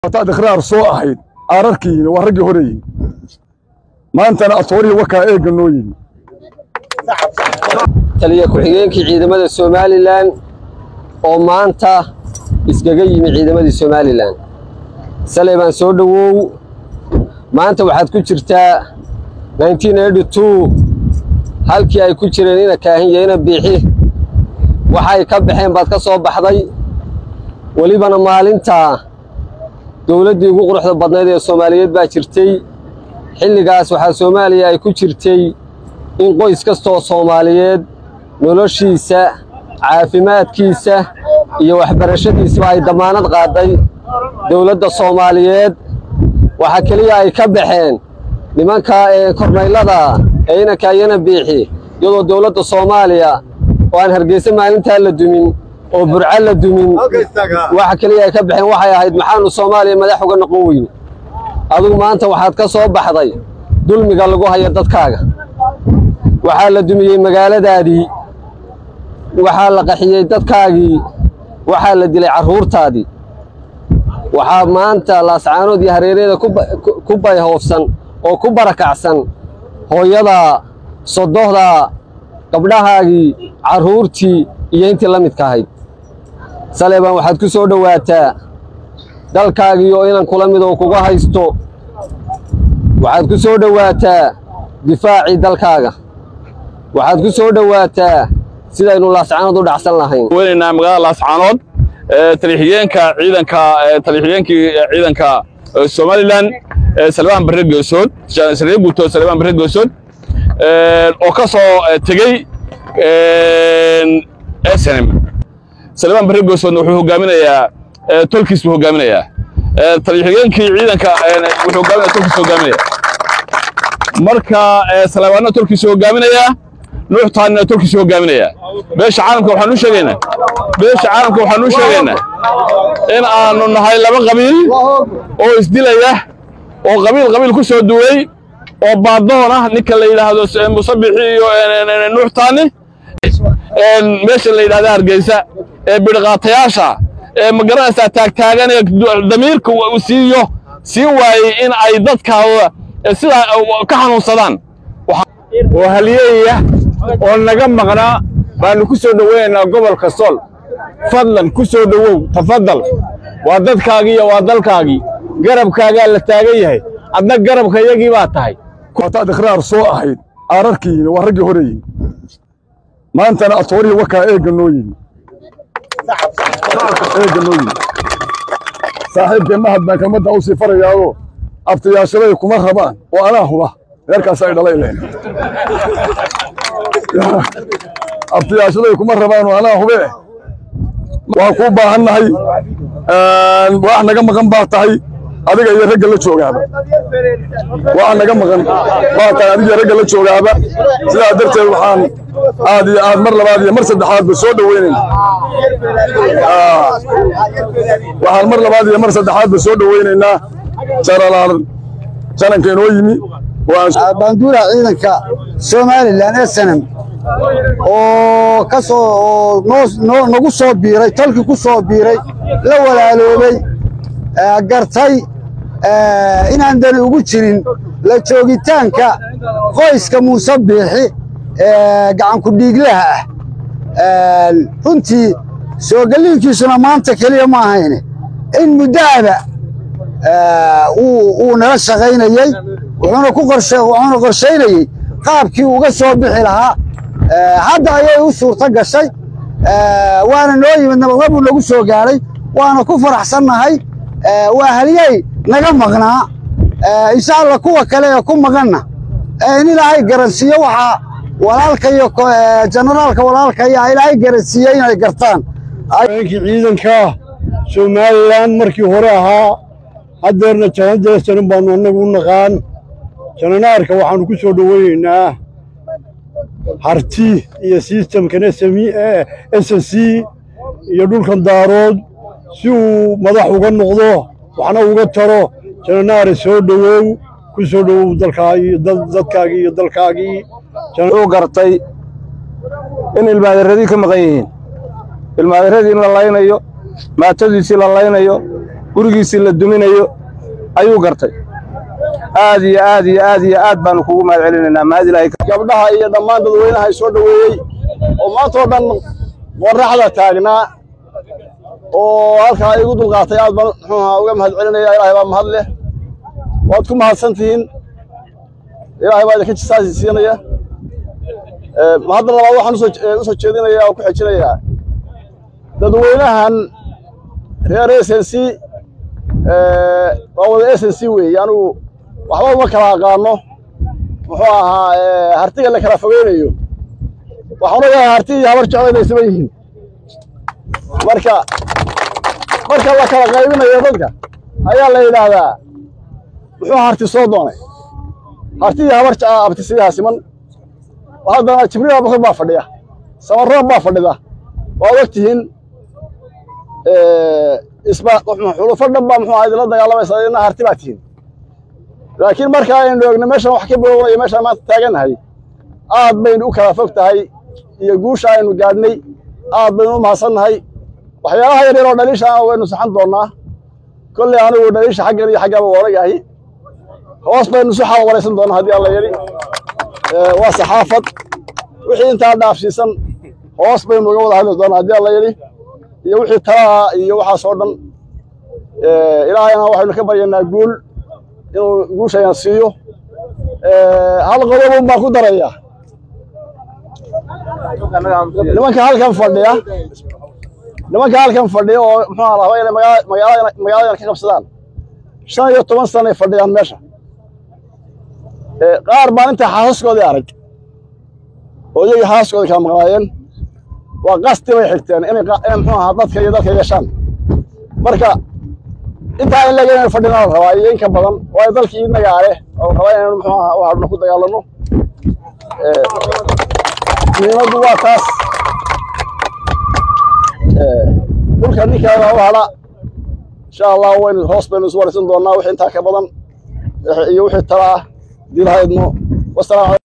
hataad ikhraar soo ahayd aararkiina waa raggii horeeyin maantana atoorihii wakaa eegga noo yimi taliya ku-xigeenkii ciidamada somalilan oo maanta iskaga yimi ciidamadii somalilan saley baan soo dhowow maanta waxaad ku jirtaa halkii ay ku jireen ina kaahinya ina biixi waxay ka baxeen baad ka soo baxday welibana maalintaa dowladdii ugu quruxda badnayd ee soomaaliyeed baa jirtay xilligaas waxaa soomaaliya ay ku jirtay in qoys kastaoo soomaaliyeed noloshiisa caafimaadkiisa iyo waxbarashadiisaba ay dammaanad qaaday dowladda soomaaliyeed waxaa keliya ay ka baxeen nimanka ee kornaylada ee inanka iyana biixi iyadoo dowladda soomaaliya oo aan hargeysa maalintaa la dumin oo burco la dumin waxa keliya ay ka baxeen waxay ahayd maxaanu soomaaliya madax uga noqon weyne adugu maanta waxaad ka soo baxday dulmiga lagu hayo dadkaaga waxaa la dumiyey magaaladaadii waxaa la qaxiyey dadkaagii waxaa la dilay carruurtaadii waxaa maanta laascaanood iyo hareereeda ku bayhoofsan oo ku barakacsan hooyada sodohda gabdhahaagii carruurtii iyo intii la midka ahayd saleebaan waxaad ku soo dhowaataa dalkaagii oo inan kula mid oo kuga haysto waxaad ku soo dhowaataa difaacii dalkaaga waxaad ku soo dhowaataa sidaynu laascaanood u dhacsan lahayn weynaynaa magaalada laascaanood talixigeenka ciidanka talixigeenkii ciidanka somalilan salmaan barre geesood saree guuto salmaan barre geesood oo ka soo tegey snm salmaan barre geesoodna wuxuu hogaaminayaa tolkiis buu hogaaminayaa talixigeenkii ciidanka wuxuu hogaaminaya tolkiis hogaaminaya marka salamaanna tolkiisu hogaaminayaa nuux taanina tolkiisu hogaaminayaa beesha caalamka waxaan u sheegaynaa beesha caalamka waxaan u sheegaynaa in aanu nahay laba qabiil oo isdilaya oo qabiil qabiil ku soo duway oo baadoon ah ninka la yidhaahdo musabixi iyo nuux taani meesha la yidhahda hargeysa ee bidhqaatayaasha ee magaranaysaa taagtaagan ee damiirka uu siiyo sii waayey in ay dadkaada sidaa ka xanuunsadaan oo halyeeya oo naga maqnaa baannu ku soo dhowaynaynaa gobolka sool fadlan ku soo dhowow tafadal waa dadkaagii iyo waa dalkaagii garabkaagaa la taagan yahay adna garabka yagii baa tahay hataad ikhraar soo ahayd aararkiina waa raggii horeeyin maantana atoorihii wakaa eegga noo yimi eegga noo yimi saaxiibkee mahad baan kelmadda u sii farayaado abtayaashaday kuma rabaan oo anaa huba reerkaas ay dhalay leen abtayaashaday kuma rabaan oo anaa hube waan kuu baahan nahay wax naga maqan baa tahay adiga iyo ragga la joogaaba wax naga maqan baa tahay adiga iyo ragga la joogaaba sidaa darteed waxaan aad iyo aad mar labaad iyo mar saddexaadba soo dhoweynayna waxaan mar labaad iyo mar saddexaadba soo dhoweynaynaa janalaal jananka inoo yimi baanduura ciidanka somalilan ee sanam oo ka soo oo nagu soo biiray tolkii ku soo biiray la walaaloobay gartay inaan dani ugu jirin la joogitaanka qoyska muuse biixi ee gacanku dhiiglaha ah runtii soo gelliinkiisuna maanta keliya ma ahayne in muddaaba uu nala shaqaynayey wuxuuna qorshaynayey qaabkii uga soo bixi lahaa hadda ayay u suurto gashay waana noo yimid nabadna buu nagu soo gaadhay waana ku faraxsannahay waa halyey naga maqnaa insha allah kuwa kale ee ku maqanna in ilaahay garansiiyo waxaa walaalka iyo jenaraalka walaalka ayaa ilaahay garansiiyey inay gartaan habeenkii ciidanka somalilan markii hore ahaa haddeerna janadaysanin baannu annagu u naqaan jananaarka waxaannu ku soo dhoweynaynaa harti iyo sistamkan s s c iyo dhulkan daarood si uu madax uga noqdo waxna uga taro jananaare soo dhowow ku soo dhowow dadkaagii iyo dalkaagii wuxuu gartay in ilmaaderadii ka maqan yihiin ilmaaderadii in la laynayo maatadiisii la laynayo gurigiisii la duminayo ayuu gartay aad iyo aad iyo aad iyo aad baanu kugu mahad celinaynaa mahad ilaahay gabdhaha iyo dhammaan dadweynaha ay soo dhoweeyey oo maantoo dhan qorraxda taagnaa oo halkaa igu dulqaatay aad baan muxuuha uga mahad celinaya ilaahay baa mahad leh waad ku mahadsan tihiin ilaahay baa idinka jisaasi siinaya hadda labaad waxaan usoo usoo jeedinayaa oo ku xejinayaa dadweynahan reer s n c waa wada s n c weeye anigu waxba uma kala aqaano muxuu ahaa hartiga la kala fogeynayo waxaan ogahay harti iyo habar jeclo inay isma yihiin marka marka la kala qaybinayo dadka ayaa la yidhaahdaa muxuu harti soo doonay harti iyo habar jecla abtisiyaha siman haddana jibriil abubakar baa fadhiya samarroob baa fadhida waad og tihiin isba xulufo dhan baa muxuu ahaa idinla dagaalamaysa idina harti baa tihiin laakiin marka aynu eegno meeshan wax ka bilownayo meeshaan maanta taagannahay aad baynu u kala fog tahay iyo guusha aynu gaadhnay aad baynu u mahadsannahay waxyaalaha yaryar oo dhaliisha ah waynu saxan doonnaa kolley anigu dhaliisha xaggan iyo xaggaba waanagahay hoos baynu isu xaal waraysan doonnaa haddii alla yidhi waa saxaafad wixii intaa dhaafsiisan hoos baynu uga wada hadli doonnaa haddii alla yidhi iyo wixii talaha iyo waxaas oo dhan ilaahayna waxaynu ka baryaynaa guul inuu guushayna siiyo hal qodobun baan ku darayaa nimanka halkan fadhiya nimanka halkan fadhiya oo muxuu raba inay magaalada magaaladana ka qabsadaan shan iyo toban sanay fadhiyaan meesha qaar baan intaa xaasaskoodii arag oo iyagii xaasaskoodii kala maqnaayeen waa qasti bay xigteen inay muxuu ahaa dadka iyo dadka yeeshaan marka intaa in laga fadhinaa la rabaa iyo in ka badan waayo dalkii inagaa leh oo rabaa inaynu muxuu ahaa u hadhno ku dagaalanno muhiimaddu waa taas dhulka ninkeeda u hadha insha allah waynu hoos baynu isu waraysan doonnaa wixii intaa ka badan iyo wixii tala ah diilahayadno wasalaam